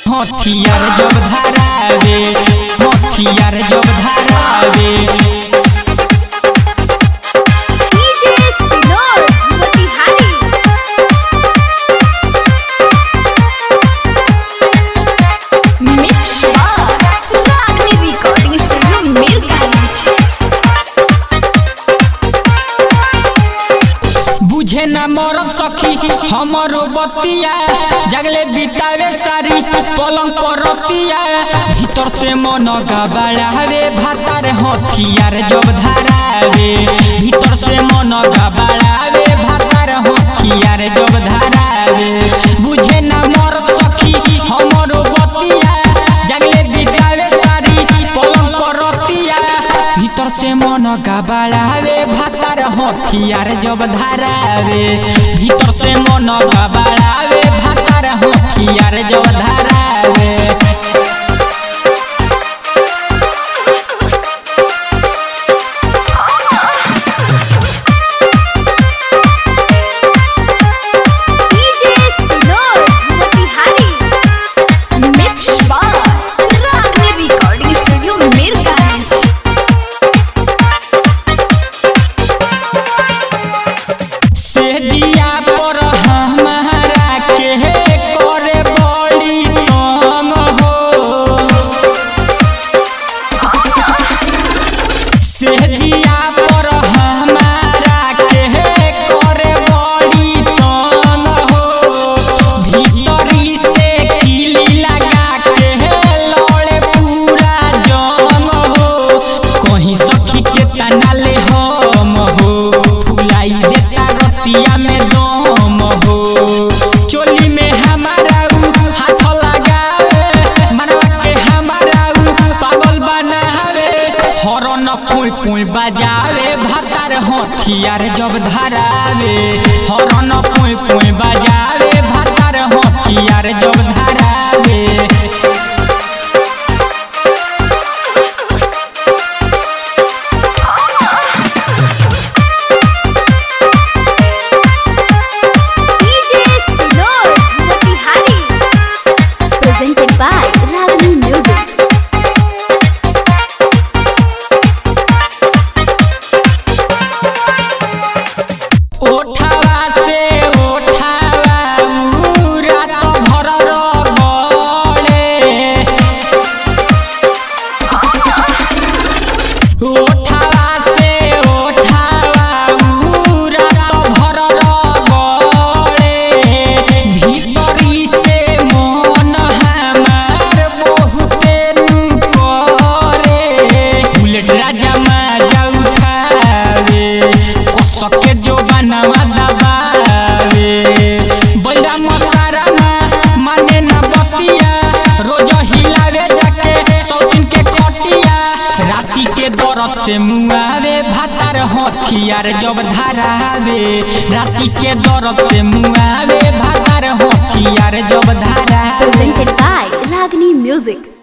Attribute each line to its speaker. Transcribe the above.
Speaker 1: हथियार जब धरावे हथियार जब धरावे
Speaker 2: DJ Sinor Motihari mix Ragni recording studio Mirganj
Speaker 1: बुझे न मरद सखी हमरो बतिया जगले बितावे सारी पलंग पर रतिया भीतर से मन गबड़ावे भातार हथियार जब धरावे भीतर से मन गबड़ावे भातार हथियार जब धरावे बुझे न मरद सखी हमरो बतिया जगले बितावे सारी पलंग पर रतिया भीतर से मन गबड़ावे भातार हथियार जब धरावे भीतर से मन गबड़ावे भातार हथियार जब धरावे
Speaker 2: DJ Sinor Motihari mix Ragni recording studio Mirganj
Speaker 1: से जिया पर हमारा के करे बड़ी तंग हो से जिया पर हमारा के करे बड़ी तंग हो भीतरी से किली लगा के लड़े पूरा जंग हो कहीं सखी के तना ले हम हो फुलाई देता रतिया में दम हो चोली में हमारा उ हाथ लगावे मनवा के हमारा उ पागल बनावे हरन पुई पुई बजावे भातार हथियार जब धरावे हरन पुई पुई बजावे भातार हथियार जब धरावे
Speaker 2: DJ Sinor Motihari presented by Ragni music
Speaker 1: ओठावा से ओठावा उरा तो भर रगड़े ओठावा से ओठावा उरा तो भर रगड़े भीतरी से मन हमार बहुते नु करे बुलेट राजा माजा उठावे कसके जो बनवा दबावे बैरा मसारा ना माने ना बतिया रोज हिलावे जाके सौतिन के खटिया राती के दरद से मुआवे भातार हथियार जब धरावे राती के दरद से मुआवे भातार हथियार जब धरावे
Speaker 2: presented by Ragini Music.